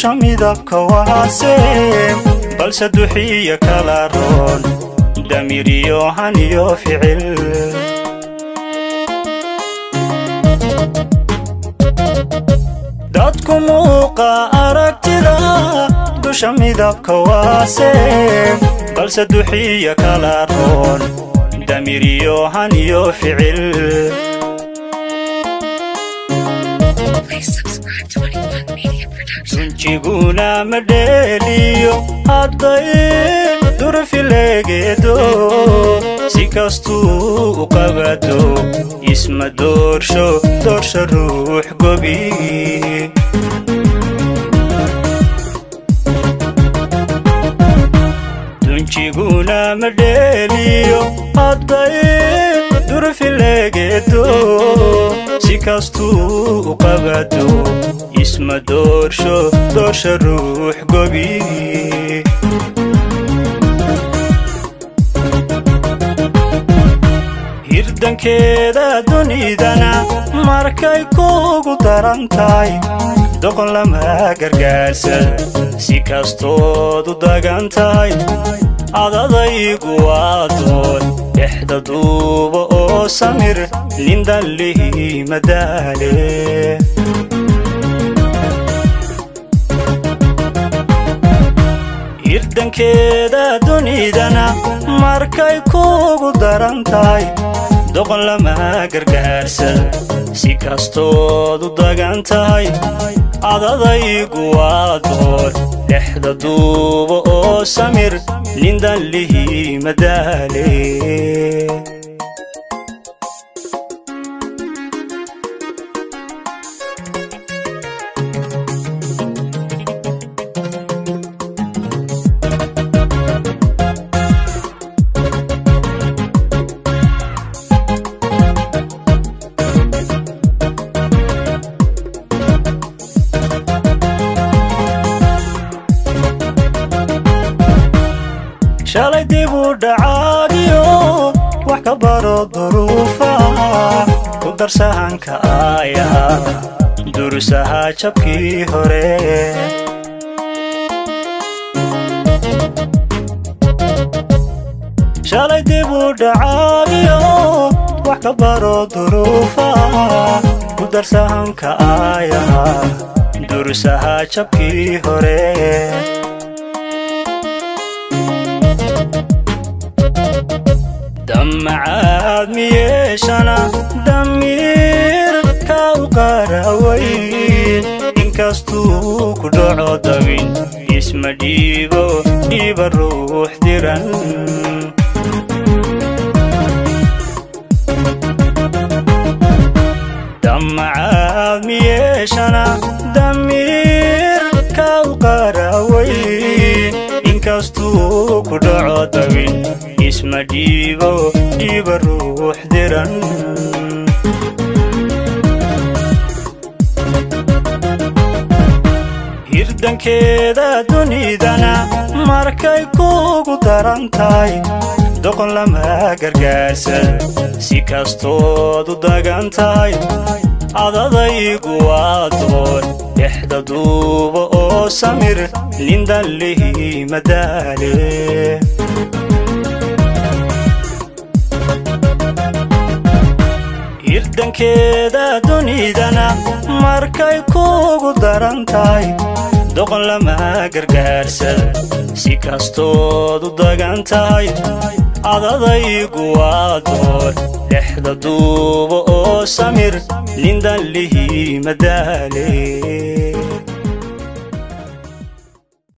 dusha midabka waase balse duxiya kala roon damir iyo han iyo ficil dadku muuqa aragtida dusha midabka waase balse duxiya kala roon damir iyo han iyo ficil dunjiguna ma dheeliyo hadday durfileegeedo si kastuu u qabado isma doorsho doorsha ruux gobi dunjiguna ma dheeliyo hadday durfileegeedo si kastuu u qabado isma doorsho doorsha ruux gobi hirdankeeda dunidana markay kuugu daran tahay doqon lama gargaarsada si kastood u dagan tahay adadaygu waa doon dhexda duuba oo samir lindallihi madaale hirdankeeda dunidana markay kuugu daran tahay doqon lama gargaarsada si kastood u dagan tahay adadaygu waa doon dhexda duuba oo samir lindallihi madaale shalay dib u dhacaagiyo wax ka baro duruufa ku darsahanka aaya durusaha jabkii hore shalay dib u dhacaagiyo wax ka baro duruufa ku darsahanka aaya durusaha jabkii hore damacaad miyeeshana damiir ka u qarawayn inkastuu ku dhaco dabin isma dhiibo dhiiba ruux diran damacaad miyeeshana damiir ka u qarawayn inkastuu ku dhaco dabin isma dhiibo dhiiba ruux diran hirdankeeda dunidana markay kuugu daran tahay doqon lama gargaarsada si kastood u dagan tahay adadaygu waa doon dhexda duuba oo samir lindallihi madaale hirdankeeda dunidana markay kuugu daran tahay doqon lama gargaarsada si kastood u dagan tahay adadaygu waa doon dhexda duuba oo samir lindallihi madaale